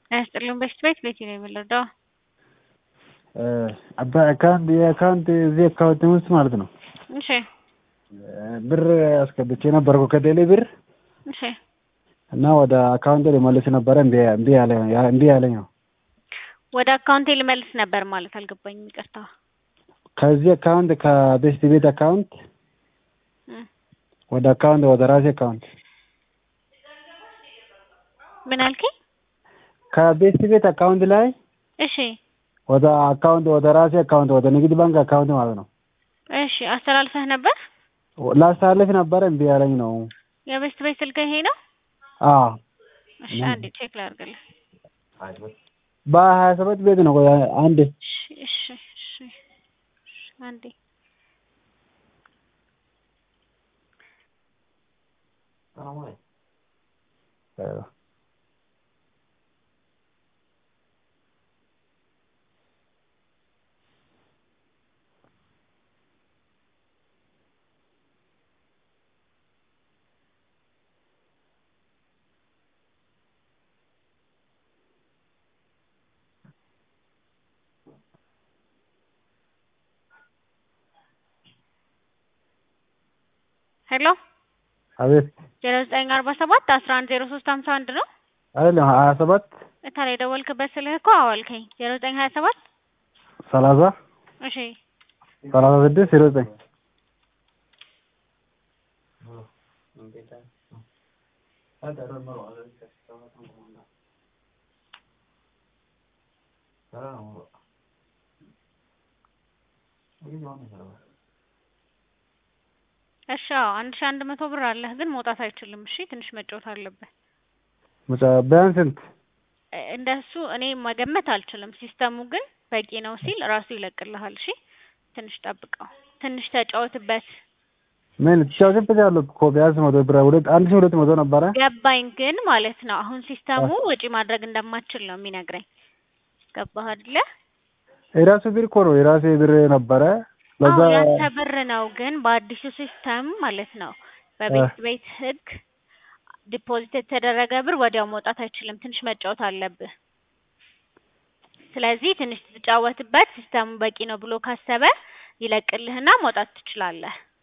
አያስጥልም። በፊት ቤት ቤት ነው የምንረዳው። በአካውንት የአካውንት እዚህ አካውንት ውስጥ ማለት ነው እሺ ብር አስገብቼ ነበርኩ ከቴሌ ብር እሺ እና ወደ አካውንት ልመልስ ነበረ እምቢ እምቢ ያለ እምቢ ያለኝ ነው። ወደ አካውንቴ ልመልስ ነበር ማለት አልገባኝም። ይቅርታ። ከዚህ አካውንት ከቤስት ቤት አካውንት እም፣ ወደ አካውንት ወደ ራሴ አካውንት ምን አልከኝ? ከቤስት ቤት አካውንት ላይ እሺ ወደ አካውንት ወደ ራሴ አካውንት ወደ ንግድ ባንክ አካውንት ማለት ነው እሺ፣ አስተላልፈህ ነበር? ላስተላልፍ ነበረ እምቢ ያለኝ ነው። የቤስት ቤት ስልክ ይሄ ነው? አዎ እሺ፣ አንዴ ቼክ ላድርግልህ። በሀያ ሰባት ቤት ነው ቆይ አንዴ እሺ እሺ እሺ እሺ፣ አንዴ ሄሎ አቤት ዜሮ ዘጠኝ አርባ ሰባት አስራ አንድ ዜሮ ሶስት ሀምሳ አንድ ነው አይደለም ሀያ ሰባት እታዲያ የደወልክበት ስልክ እኮ አዋልከኝ ዜሮ ዘጠኝ ሀያ ሰባት ሰላሳ እሺ ሰላሳ ስድስት ዜሮ ዘጠኝ እሺ አዎ አንድ ሺህ አንድ መቶ ብር አለህ ግን መውጣት አይችልም እሺ ትንሽ መጫወት አለብህ መጫ- ቢያንስ ስንት እ- እንደሱ እኔ መገመት አልችልም ሲስተሙ ግን በቂ ነው ሲል ራሱ ይለቅልሃል እሺ ትንሽ ጠብቀው ትንሽ ተጫወትበት ምን ትጫወትበት ያለው እኮ ቢያንስ መቶ ብር ሁለት አንድ ሺህ ሁለት መቶ ነበረ ገባኝ ግን ማለት ነው አሁን ሲስተሙ ወጪ ማድረግ እንደማትችል ነው የሚነግረኝ ገባህ አይደለ የራሱ ብር እኮ ነው የራሴ ብር ነበረ ለዛ አዎ ያንተ ብር ነው ግን በአዲሱ ሲስተም ማለት ነው በቤት ቤት ህግ ዲፖዚት የተደረገ ብር ወዲያው መውጣት አይችልም ትንሽ መጫወት አለብህ ስለዚህ ትንሽ ትጫወትበት ሲስተሙ በቂ ነው ብሎ ካሰበ ይለቅልህና መውጣት ትችላለህ